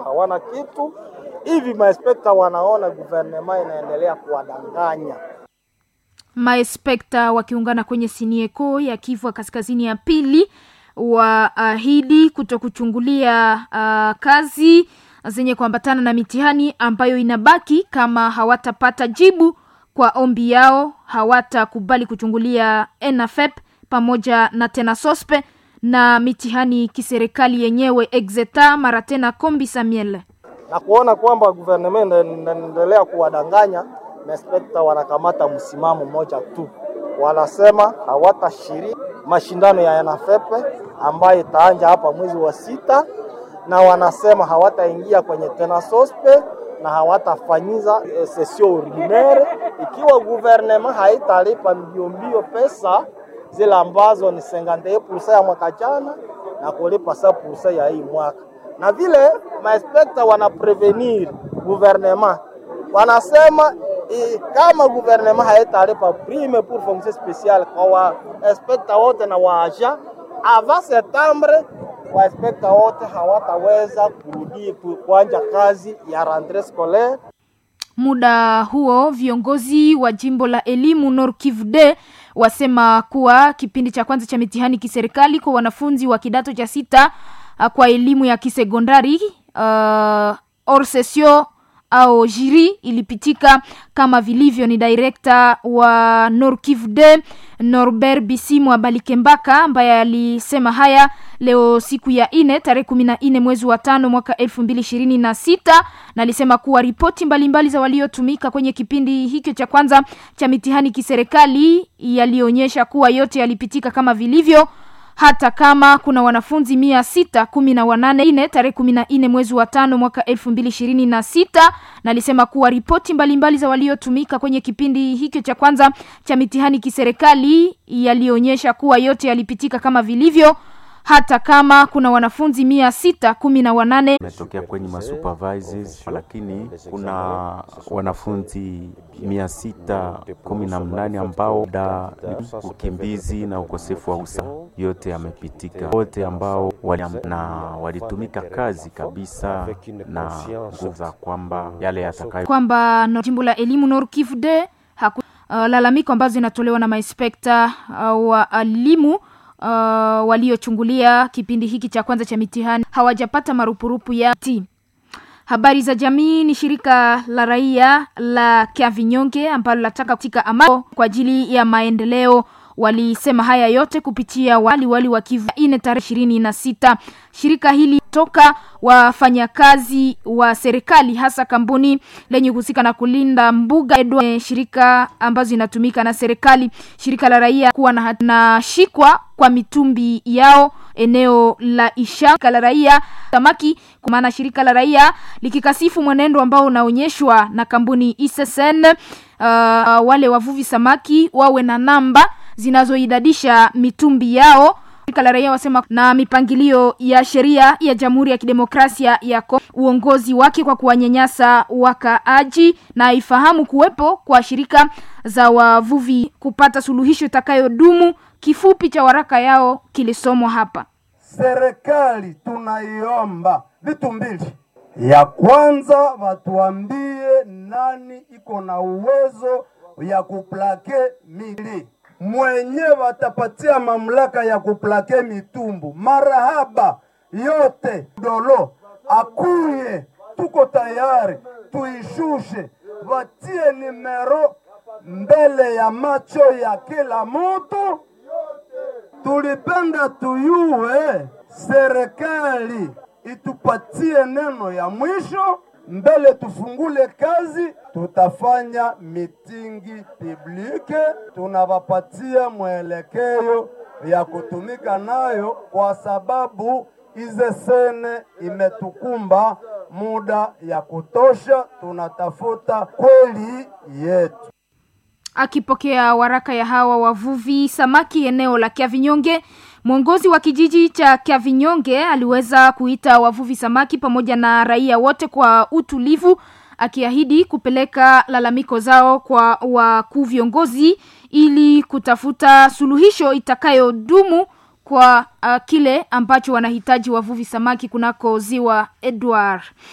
hawana kitu hivi. Maespekta wanaona guvernema inaendelea kuwadanganya. Maespekta wakiungana kwenye sinieko ya Kivu Kaskazini ya pili waahidi kuto kuchungulia uh, kazi zenye kuambatana na mitihani ambayo inabaki kama hawatapata jibu kwa ombi yao, hawatakubali kuchungulia ENAFEP pamoja na tena sospe na mitihani kiserikali yenyewe exeta mara tena kombi Samuel na kuona kwamba guvernema inaendelea kuwadanganya. Maespekta wanakamata msimamo mmoja tu, wanasema hawatashiriki mashindano ya ENAFEP ambayo itaanja hapa mwezi wa sita, na wanasema hawataingia kwenye tena sospe na hawatafanyiza e, sesio ordinaire ikiwa guvernema haitalipa mbio mbio pesa zile ambazo ni 51% ya mwaka jana na kulipa 100% ya hii mwaka. Na vile maespekta wana prevenir guvernema, wanasema e, kama guvernema haitalipa prime pour fonction speciale kwa wainspekta wote na waaja avant septembre wainspekta wote hawataweza kurudi kuanja kazi ya rentree scolaire. Muda huo viongozi wa jimbo la elimu Nord Kivu de wasema kuwa kipindi cha kwanza cha mitihani kiserikali kwa wanafunzi wa kidato cha sita kwa elimu ya kisekondari uh, hors session au jiri ilipitika kama vilivyo. Ni direkta wa Nord Kivu de Norbert Bisimwa Balikembaka ambaye alisema haya leo siku ya ine tarehe kumi na nne mwezi wa tano mwaka elfu mbili ishirini na sita na alisema kuwa ripoti mbalimbali za waliotumika kwenye kipindi hicho cha kwanza cha mitihani kiserikali yalionyesha kuwa yote yalipitika kama vilivyo hata kama kuna wanafunzi mia sita kumi na wanane ine tarehe kumi na nne mwezi wa tano mwaka elfu mbili ishirini na sita na alisema kuwa ripoti mbalimbali za waliotumika kwenye kipindi hicho cha kwanza cha mitihani kiserikali yalionyesha kuwa yote yalipitika kama vilivyo hata kama kuna wanafunzi mia sita kumi na wanane imetokea kwenye masupervisors, lakini kuna wanafunzi mia sita kumi na mnane ambao da ukimbizi na ukosefu wa usa yote yamepitika. Wote ambao wali, na walitumika kazi kabisa na nguvu za kwamba yale yatakayo kwamba no, jimbo la elimu Nord Kivu de haku, uh, lalamiko ambazo zinatolewa na mainspekta uh, wa elimu uh, waliochungulia kipindi hiki cha kwanza cha mitihani hawajapata marupurupu ya ti. Habari za jamii ni shirika la raia la Kiavinyonge ambalo linataka katika amani kwa ajili ya maendeleo. Walisema haya yote kupitia wali wali wa Kivu ine tarehe ishirini na sita. Shirika hili toka wafanyakazi wa serikali hasa kampuni lenye kuhusika na kulinda mbuga edwa, shirika ambazo zinatumika na serikali, shirika la raia kuwa na, na shikwa kwa mitumbi yao eneo la Isha. Shirika la raia samaki, kwa maana shirika la raia likikasifu mwenendo ambao unaonyeshwa na kampuni ISSN, uh, wale wavuvi samaki wawe na namba zinazoidadisha mitumbi yao. Shirika la raia wasema na mipangilio ya sheria ya Jamhuri ya Kidemokrasia ya Kongo, uongozi wake kwa kuwanyanyasa wakaaji, na ifahamu kuwepo kwa shirika za wavuvi kupata suluhisho itakayodumu. Kifupi cha waraka yao kilisomwa hapa. Serikali tunaiomba vitu mbili. Ya kwanza watuambie nani iko na uwezo ya kuplake mili mwenye watapatia mamlaka ya kuplake mitumbu marahaba yote dolo akuye, tuko tayari tuishushe, watie nimero mbele ya macho ya kila mtu. Tulipenda tuyue serikali itupatie neno ya mwisho mbele tufungule kazi, tutafanya mitingi publike, tunawapatia mwelekeo ya kutumika nayo, kwa sababu ize sene imetukumba muda ya kutosha, tunatafuta kweli yetu. Akipokea waraka ya hawa wavuvi samaki eneo la Kiavinyonge, mwongozi wa kijiji cha Kiavinyonge aliweza kuita wavuvi samaki pamoja na raia wote kwa utulivu, akiahidi kupeleka lalamiko zao kwa wakuu viongozi ili kutafuta suluhisho itakayodumu kwa uh, kile ambacho wanahitaji wavuvi samaki kunako ziwa Edward.